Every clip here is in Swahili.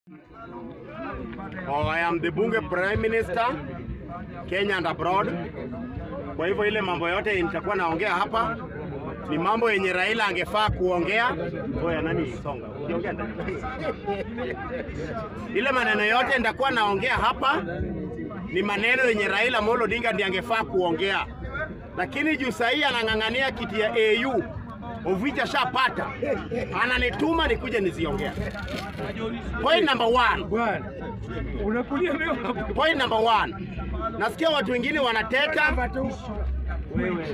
Oh, I am the bunge prime minister Kenya and abroad. Kwa hivyo ile mambo yote nitakuwa naongea hapa ni mambo yenye Raila angefaa kuongea. Oya, nani songa, ukiongea ndani. ile maneno yote nitakuwa naongea hapa ni maneno yenye Raila Amolo Odinga ndiye angefaa kuongea, lakini juu sahii anang'ang'ania kiti ya AU Ovicha shapata, ananituma nikuje niziongea. Point number one. Bwana, unakulia leo hapo. Point number one. Nasikia watu wengine wanateta, Wewe.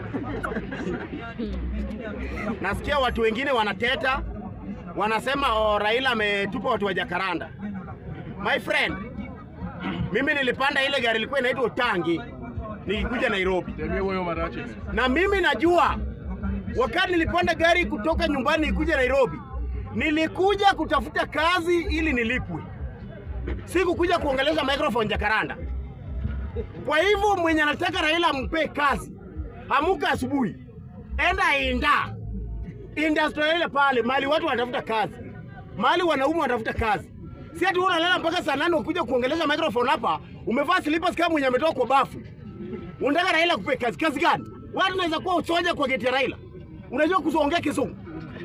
nasikia watu wengine wanateta, wanasema oh, Raila ametupa watu wa Jakaranda. My friend, mimi nilipanda ile gari ilikuwa inaitwa Utangi nikikuja Nairobi, na mimi najua wakati nilipanda gari kutoka nyumbani nikuja Nairobi, nilikuja kutafuta kazi ili nilipwe, sikukuja kuongeleza microphone Jakaranda. Kwa hivyo mwenye anataka Raila ampe kazi, amuka asubuhi, enda Inda industrial ile pale, mahali watu wanatafuta kazi, mahali wanaume wanatafuta kazi. Si ati wewe unalala mpaka saa nane ukuja kuongeleza microphone hapa, umevaa slippers kama mwenye ametoka kwa bafu. Unataka Raila kupe kazi? Kazi gani? Watu naweza kuwa usoja kwa geti ya Raila, unajua kuongea kizungu.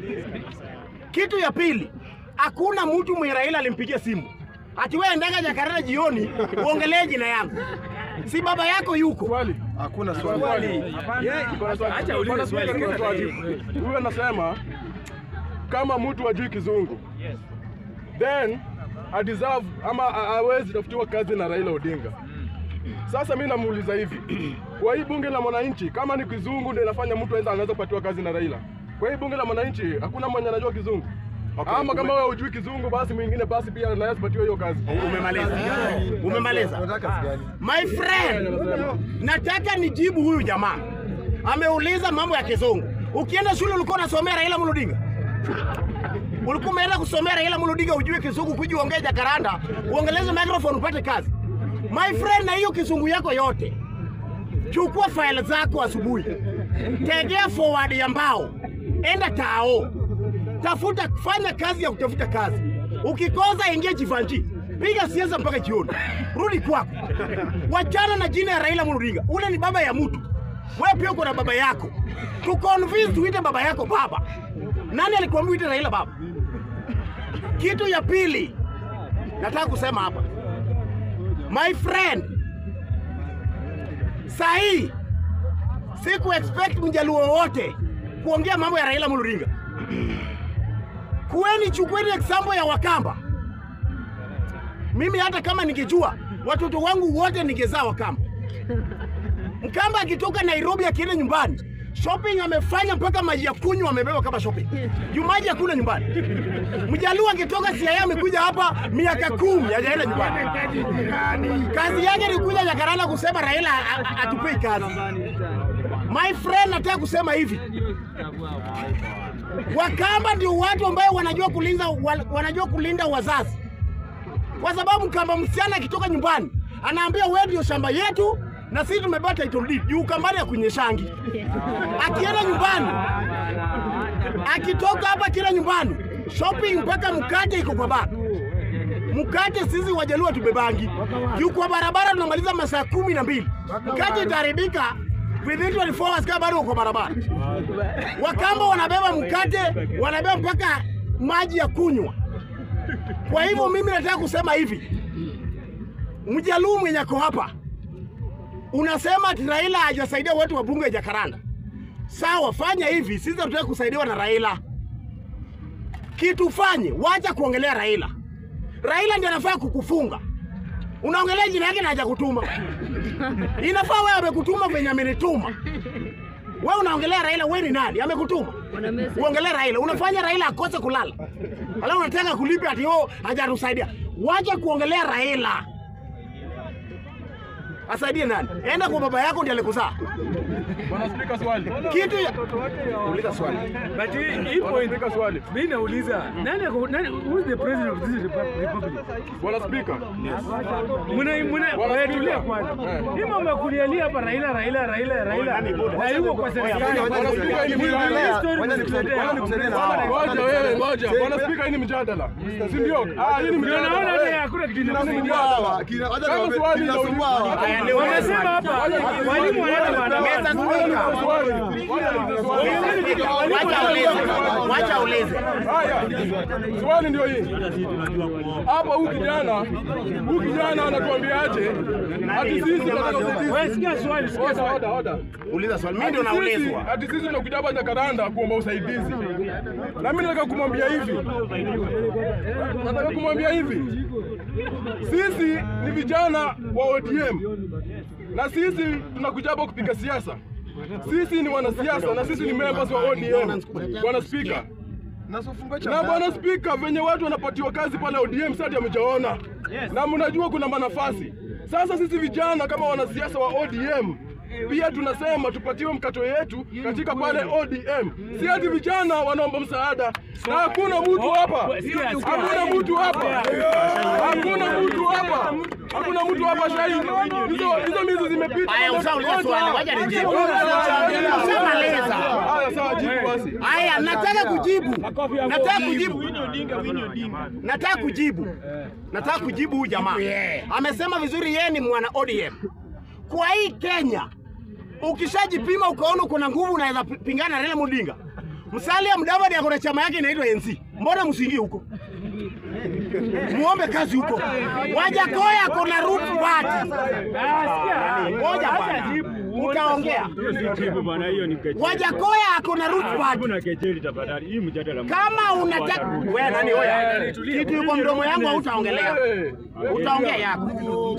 Kitu ya pili, hakuna mtu mwenye Raila alimpigia simu ati wewe endaga Jakarta jioni uongelee jina yangu, si baba yako yuko Hakuna swali. Acha ulize swali. Huyu anasema kama mtu hajui kizungu then a deserve ama a- hawezi tafutiwa kazi na Raila Odinga. Sasa mimi namuuliza hivi, kwa hii bunge la mwananchi, kama ni kizungu ndio inafanya mtu aenda anaweza kupatiwa kazi na Raila, kwa hii bunge la mwananchi hakuna mwenye anajua kizungu Okay, ama kama ume- wewe hujui kizungu, basi mwingine basi pia anaweza kupatiwa hiyo kazi. Umemaliza, umemaliza. Unataka kazi gani? My friend, nataka nijibu huyu jamaa. Ameuliza mambo ya kizungu. Ukienda shule ulikuwa unasomea Raila Amolo Odinga? Ulikuwa umeenda kusomea Raila Amolo Odinga ujue kizungu kuja uongee Jakaranda, uongeleze microphone upate kazi. My friend, na hiyo kizungu yako yote. Chukua file zako asubuhi. Tegea forward ya mbao. Enda tao. Tafuta fanya kazi ya kutafuta kazi. Ukikosa ingia Jivanji. Piga siasa mpaka jioni. Rudi kwako. Wachana na jina ya Raila Amolo Odinga. Ule ni baba ya mtu. Wewe pia uko na baba yako. Tu convince tuite baba yako baba. Nani alikuambia uite Raila baba? Kitu ya pili nataka kusema hapa. My friend, sahii siku expect mjaluo wote kuongea mambo ya Raila Amolo Odinga. Kueni chukueni example ya Wakamba. Mimi hata kama ningejua watoto wangu wote ningezaa Wakamba. Mkamba akitoka Nairobi akienda nyumbani shopping amefanya mpaka maji ya kunywa amebeba kama shopping. Juu maji hakuna nyumbani. Mjaluo akitoka Siaya amekuja hapa miaka kumi hajaenda nyumbani. Kazi yake ni kuja Jakaranda kusema Raila a- a- atupei kazi. My friend, nataka kusema hivi. Wakamba ndio watu ambao wanajua kulinda wa- wanajua kulinda wazazi, kwa sababu Mkamba msichana akitoka nyumbani anaambia wewe ndio shamba yetu na sisi tumebeba title deed juu Ukambani ya kunyeshangi. Akienda nyumbani, akitoka hapa kila nyumbani shopping mpaka mkate iko kwa baba. Mkate sisi Wajaluo tubebangi juu kwa barabara tunamaliza masaa kumi na mbili mkate itaharibika within 24 hours kama bado uko kwa barabara. Wakamba wanabeba mkate, wanabeba mpaka maji ya kunywa. Kwa hivyo mimi nataka kusema hivi, Mjaluo mwenye ako hapa unasema ati Raila hajasaidia watu wa bunge ya Jakaranda. Sawa, fanya hivi, sisi tunataka kusaidiwa na Raila. Kitu fanye, wacha kuongelea Raila. Raila ndiye anafaa kukufunga. Unaongelea jina yake na hajakutuma. Inafaa wewe amekutuma venye amenituma. Wewe unaongelea Raila, wewe ni nani? Amekutuma. Uongelea Raila, unafanya Raila akose kulala. Alafu unataka kulipe ati oh hajatusaidia. Wacha kuongelea Raila. Asaidie nani? Enda kwa baba yako ndiye alikuzaa. Bwana Spika, swali. Kitu ya... Uliza swali. But hii hii Bwana point Spika, swali. mimi nauliza nani ako nani who is the president of this repu- republic? Bwana Spika. Muna muna Bwana wewe Spika. tulia kwanza. Eh. Hii mambo ya kulialia hapa Raila Raila Raila Raila. Na yuko kwa serikali. Bwana Spika, hii ni Ni mjadala. story Ngoja msituletee hapa. Ngoja wewe, ngoja. Bwana Spika, hii ni mjadala. Si ndio? Ah, hii ni Ndio mjadala. naona hata hakuna kitu Kinasumbua inakusaidia. hawa. Kina- wacha Kama niwaambie, swali ndio- kinasumbua hawa. Haya, ni Wamesema wewe. hapa walimu wanaenda Meza maandamano. spika. Swali. Wacha niulize swali. Wacha ulize. Wacha ulize. Haya, swali ndio hii hapa. Huyu kijana huyu kijana anatuambiaje ati sisi tunataka usaidizi? Wewe sikia swali, sikia Oda, swali. oda, oda. Uliza swali. Mimi Ati ndio sisi- naulizwa. Ati sisi tunakuja hapa Jakaranda kuomba usaidizi, na mimi nataka kumwambia hivi, nataka kumwambia hivi, sisi ni vijana wa ODM na sisi tunakuja hapa kupiga siasa. Sisi ni wanasiasa na sisi ni members wa ODM. Bwana Spika, Na usifungue na chama. bwana spika, venye watu wanapatiwa kazi pale ODM sasa hamjaona, na mnajua kuna manafasi. Sasa sisi vijana kama wanasiasa wa ODM pia tunasema tupatiwe mkato yetu katika pale ODM, si ati vijana wanaomba msaada, na hakuna mtu hapa, hakuna mtu hapa, hakuna mtu hapa, hakuna mtu hapa shahidi. Hizo hizo miezi zimepita. Haya, usauliza swali. Wacha nijibu. Haya, Ushamaliza. Haya, sawa, jibu basi. Haya, nataka kujibu. Nataka kujibu. Nataka kujibu. Nataka kujibu huyu jamaa. Amesema vizuri yeye ni mwana ODM. Kwa hii Kenya ukishajipima ukaona kuna nguvu unaweza pi- pingana na Raila Odinga. Musalia Mudavadi ako na chama yake inaitwa NC. Mbona msiingie huko? Muombe kazi huko. Wajakoya ako na root party. Ngoja bwana. Utaongea. Wajakoya ako na root party. Kama unataka wewe nani hoya? Kitu yuko mdomo yangu hautaongelea. Hey. Utaongea yako.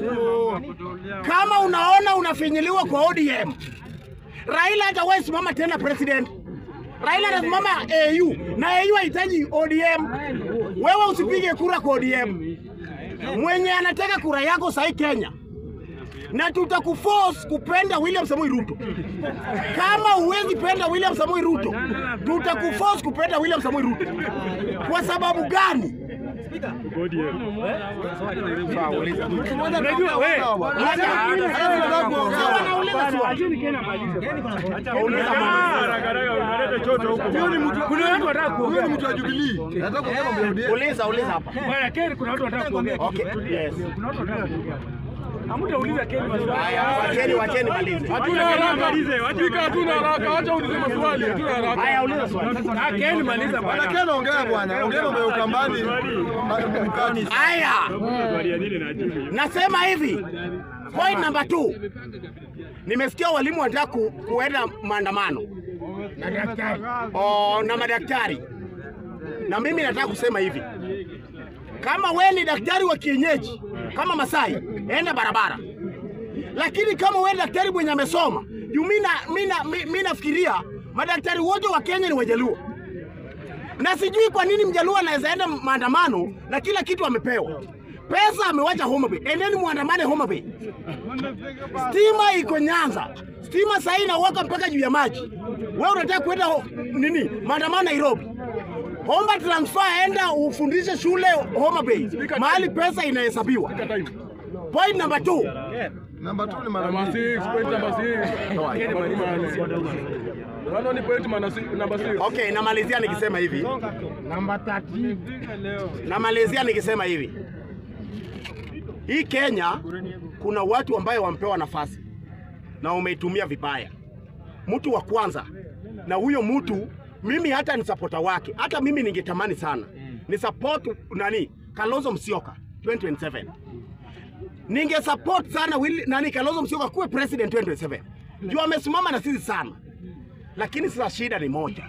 Kama unaona unafinyiliwa kwa ODM, Raila hatawahi simama tena president. Raila anasimama AU na AU hahitaji ODM. Wewe usipige kura kwa ODM. Mwenye anataka kura yako sahi Kenya na tutakuforce kupenda William Samoei Ruto. Kama huwezi penda William Samoei Ruto, tutakuforce kupenda William Samoei Ruto. Kwa sababu gani? Unajua wewe, Wanauliza swali. acheni Ken amalize. Uliza Kuna watu wanataka Huyo ni kuongea. mtu wa Jubilee. Nataka kuongea mambo ya ODM. Uliza, uliza hapa. Bwana Ken, kuna watu wanataka kuongea. Okay, yes. Kuna watu wanataka kuongea. Hamtauliza Ken maswali. Haya, wacheni, wacheni malize. Hatuna haraka. Spika, hatuna haraka. Acha ulize maswali. Hatuna haraka. Haya, uliza swali. Ah, Ken maliza Bwana bwana. Ken ongea bwana. Ongea mambo ya Ukambani. Ma- Mkati. Haya, nasema hivi, point number two, nimesikia walimu wanataka ku, kuenda maandamano Na daktari. o, na madaktari, na mimi nataka kusema hivi, kama we ni daktari wa kienyeji kama Masai, enda barabara, lakini kama we ni daktari mwenye amesoma juu mi na- mi na- mi- mi nafikiria madaktari wote wa Kenya ni Wajaluo na sijui kwa nini mjaluo anaweza enda maandamano na kila kitu amepewa. Pesa amewacha Homa Bay, endeni muandamane Homa Bay. Stima iko Nyanza, stima sahii inawaka mpaka juu ya maji. Wewe unataka kwenda ho- nini maandamano Nairobi? Omba transfer, enda ufundishe shule Homa Bay, mahali pesa inahesabiwa. Point number two, Namba 2 ni mara Number mbili. six, point number six. Bwana ni point mana si- number six. okay, namalizia nikisema hivi, Namba 30. namalizia nikisema hivi, hii Kenya kuna watu ambayo wampewa nafasi na umeitumia vibaya. Mtu wa kwanza, na huyo mtu mimi hata ni supporter wake, hata mimi ningetamani sana ni support nani Kalonzo Musyoka 2027 ninge support sana Willy, nani Kalonzo Musyoka kuwe president 2027 juu amesimama na sisi sana, lakini sasa shida ni moja,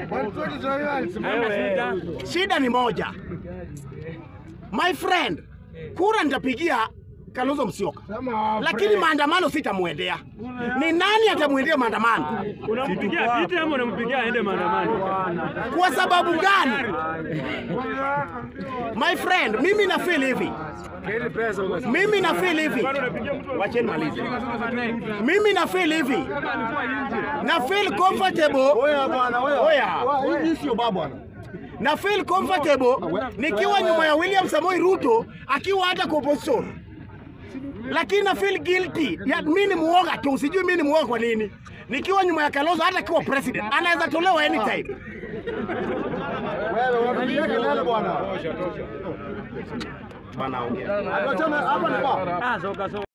shida ni moja my friend, kura nitapigia Kalonzo Musyoka, lakini maandamano sitamwendea. Ni nani atamwendea maandamano? Unampigia viti ama unampigia aende maandamano? Kwa sababu gani? My friend, mimi na feel hivi, Ken pesa basi. mimi na feel hivi, wacheni malize. Mimi na feel hivi, na feel comfortable, Oya bwana, oya. Oya. Wa- Hii sio baba bwana. na feel comfortable nikiwa nyuma ya William Samoei Ruto akiwa hata kwa opposition, lakini na feel guilty ya mimi ni muoga tu, sijui mimi ni muoga kwa nini. Nikiwa nyuma ya Kalonzo hata akiwa president anaweza tolewa anytime. Wewe unapigia kelele bwana. bana ongea. Atuachane hapa ni ba. Ah, soka soka.